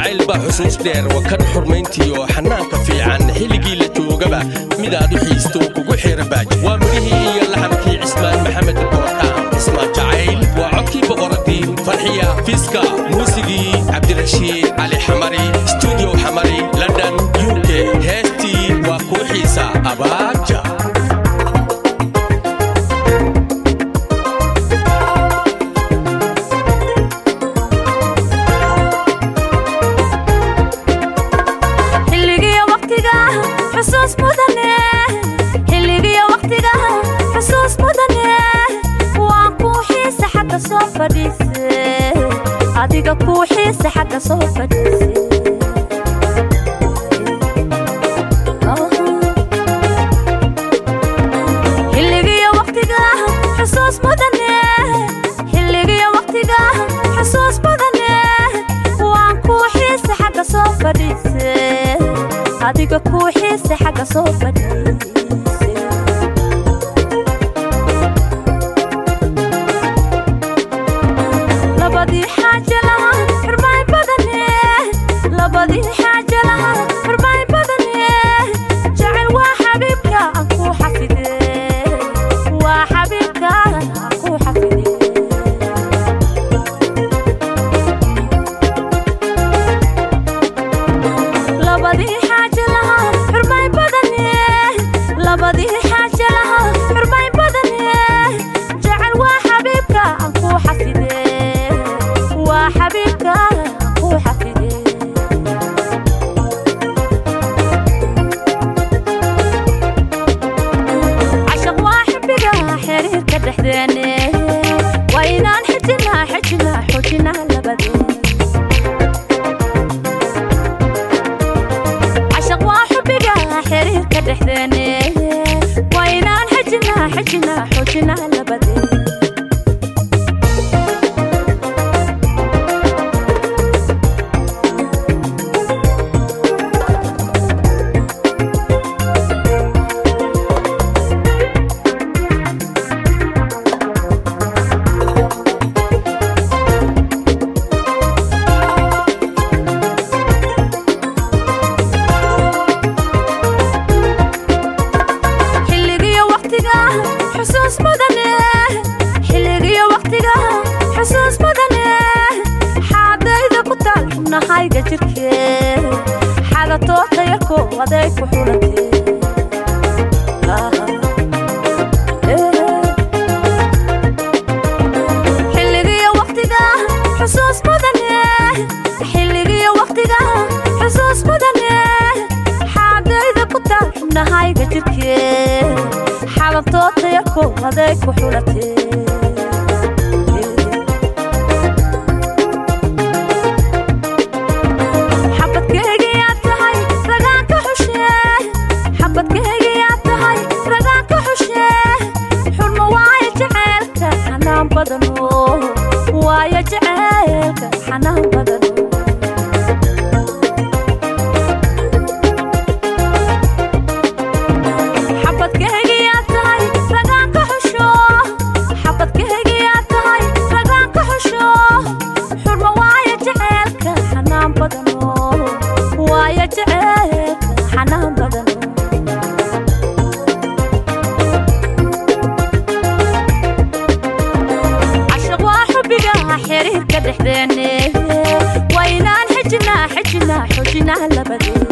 jacayl baa xusuus dheer wakan xurmayntiioo xanaanka fiican xilligii la joogaba midaad u xiisto kugu xeera baaj waa midhihii iyo laxamkii cismaan maxamed boorkaan cismaan jacayl waa codkii boqoradii farxiya fiiska muusigii cabdirashiid cali xamari stuudio xamari london u k heestii waa kuu xiisa abaaja xilligiyo waqtiga xusuus mudane xilligiyo waqtiga xusuus mudane waan kuu xiisa xagga soo fadhiise adiga kuu xiisa xagga soo fadhiise xilligiyo waqtiga xusuus mudane xilligiyo waqtiga xusuus mudane waan kuu xiisa xagga soo fadhiise adiga kuu xiisa xagga soo fadhiise labadii xaaje laha xurmayn badane labadii xaaje laha xurmayn badane jecel waa xabiibka aan kuu xafide waa xabiibka aan kuu xafide labadii xaaje laha xurmayn badane labadii xaaje laha xurmayn badane jecel waa xabiibka aan kuu xafide waa xabiibka aan kuu xafide cashaq waa xibbiga xiriirka dhexdeene waa inaan xijinaa xijinaa xoojinaa labadeen cashaq waa xubbiga xiriirka dhexdeene waa inaan xijinaa xijinaa xoojinaa labadeen xilligiyo waqtiga xusuus mudane xilligiyo waqtiga xusuus mudane xaadayda ku taal xubnahayga jirke xagatooda yarko aday ku xulate xilligiyo waqtiga xusuus mudane xilligiyo waqtiga xusuus mudane xaadayda ku taal xubnahayga jirke xalatooda yarko aday ku xulate xabadkeygiyaa tahay ragaan ka xushe xabadkeygiyaa tahay ragaan ka xushe xurmo waayo jaceylka xanaan badano waayo jaceylka xanaan badano xabadkeygiyaa tahay ragaan ka xusho xabadkeygiyaa tahay ragaan ka xusho xurmo waayo jaceylka xanaan badano waayo jaceylka xanaan badano cashaq waa xubbiga xiriirka dhexdeene waa inaan xijinaa xijinaa xoojinaa labadeen